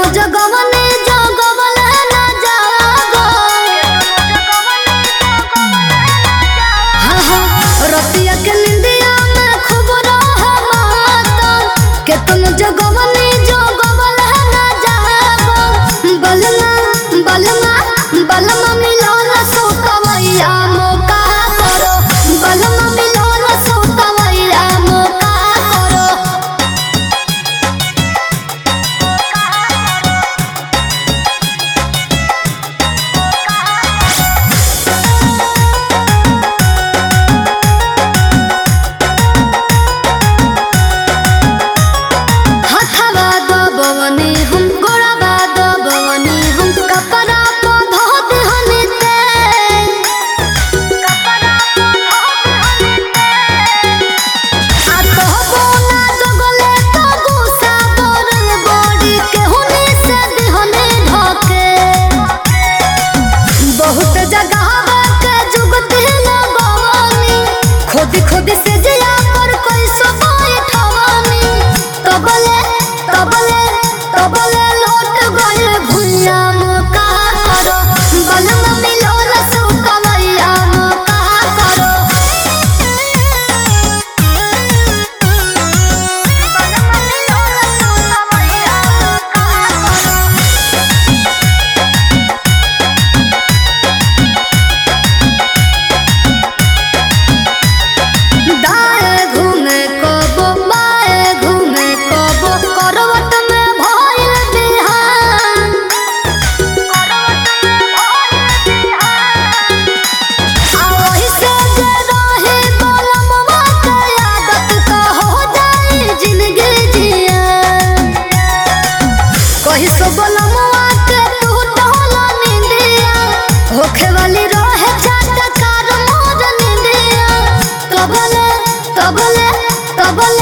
केतनो जगवने जगवले ना जागो हाँ हाँ रतिया के निंदिया में खूब रह माता केतनो जगवने जगवले ना जागो बलमा बलमा बलमा मिलोला सोतवैया मोका करो बलमा मिलोला सोतवैया मोका करो हथवा दबवनी हम गोड़वा दबवनी हम कपड़ा तो धो देहनी ते आ कहबो ना जगले तो गुस्सा करल बड़ी केहुनी से देहनी ढके बहुत जगह के जुगती लगवनी खुद खुद से जिया पर कोई सब ठवानी तबले तबले तबले लौट गए भुइया मुका करो बलम मिलो रसू कवैया मुका करो बलम मिलो रसू कवैया मुका करो दाएं घूमे कबो बाएं घूमे कबो करवट में भइल बिहान आ ओही से जे रहे बलमवा के आदत का हो जाई जिंदगी जिया कही सो बलमवा के तू टहला निंदिया होखे वाली रहे छाता कार मोर निंदिया तबले तबले तबले